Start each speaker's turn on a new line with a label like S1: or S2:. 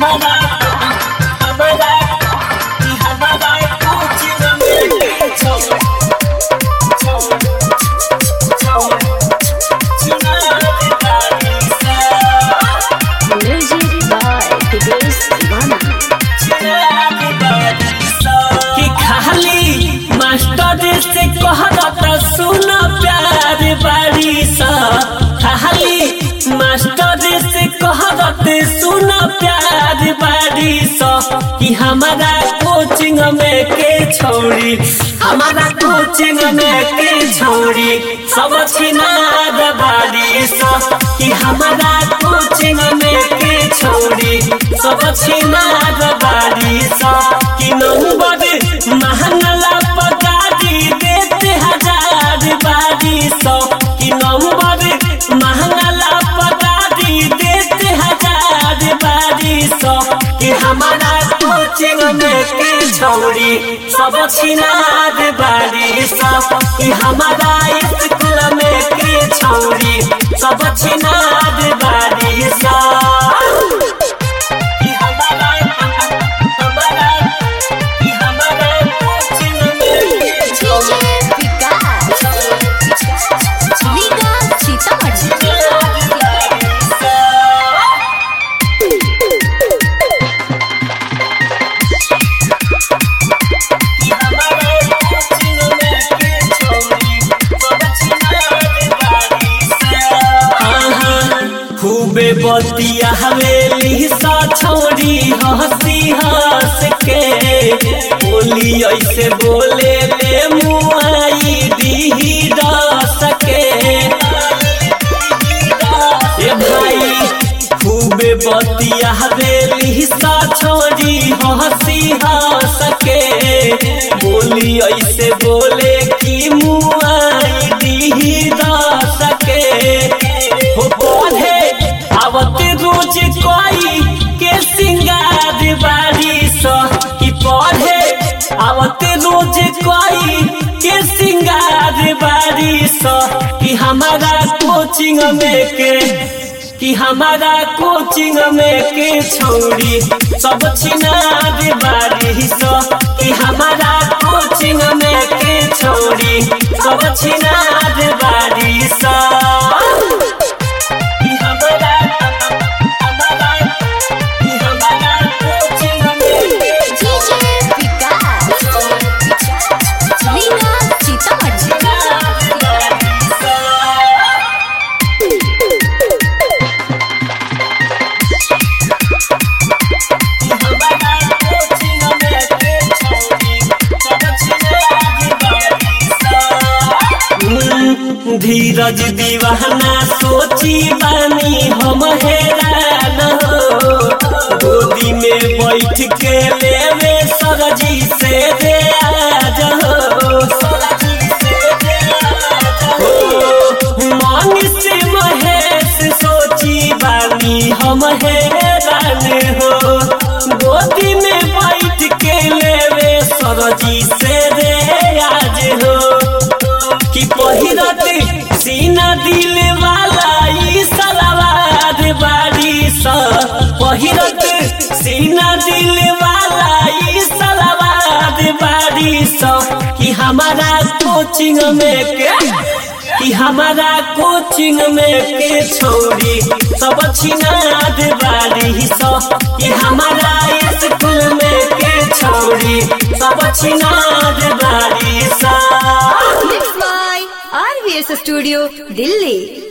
S1: हमारा हमारा कि हमारा कोचिंग में छोड़ छोड़ छोड़ चिनार बारी सा
S2: Music by Hitesh Divana.
S1: कि खाली मास्टर से कहत सुन प्यार बारी सा खाली मास्टर से कहत सुन प्यार बारी सा कि हमारा कोचिंग में के छोड़ी हमारा कोचिंग में के छोड़ी सब छिनार बारी सा कि हमारा कोचिंग में के छोड़ी सब छिनार बारी सा कि नंबर महंगला पगारी देते हजार बारी सौ कि नंबर महंगला पगारी देते हजार बारी सौ कि हमारा कोचिंग में के छौरी सब छिनार बारी सौ कि हमारा स्कूल में के छौरी सब छिनार बारी सौ कि हमारा हमारा कि हमारा कोचिंग में के छौरी
S2: DJ Vikas. Liga Sitamarhi.
S1: खूबे बतिया हवेली सा छोड़ी हंसी हंस के बोली ऐसे बोले ले मुआई दी रस के ए भाई खूबे बतिया हवेली सा छोड़ी हंसी हंस के बोली ऐसे बोले कि मुआई दी रस के हो पढ़े आवत रोज कोई के सिंगार बारी स कि पढ़े आवत रोज कोई के सिंगार बारी स कि हमारा कोचिंग में के कि हमारा कोचिंग में के छोड़ी सब छिनार बारी स कि हमारा कोचिंग में के छोड़ी सब छिनार बारी स कि हमारा हमारा कि हमारा कोचिंग में के
S2: DJ Vikas. Liga Sitamarhi.
S1: धीरज दीवाना सोची बानी हम हैरान हो गोदी में बैठ के लेवे सरजी से दे आज हो मन से महेश सोची बानी हम हैरान हो गोदी में बैठ के लेवे सरजी से दे आज हो कि पहिरत सीना दिल वाला ई सलवार बारी स पहिरत सीना दिल वाला ई सलवार बारी स कि हमारा कोचिंग में के कि हमारा कोचिंग में के छोड़ी सब छिनाद बारी स कि हमारा स्कूल में के छोड़ी सब छिनाद बारी सा
S2: Mixed by RVS Studio, Delhi.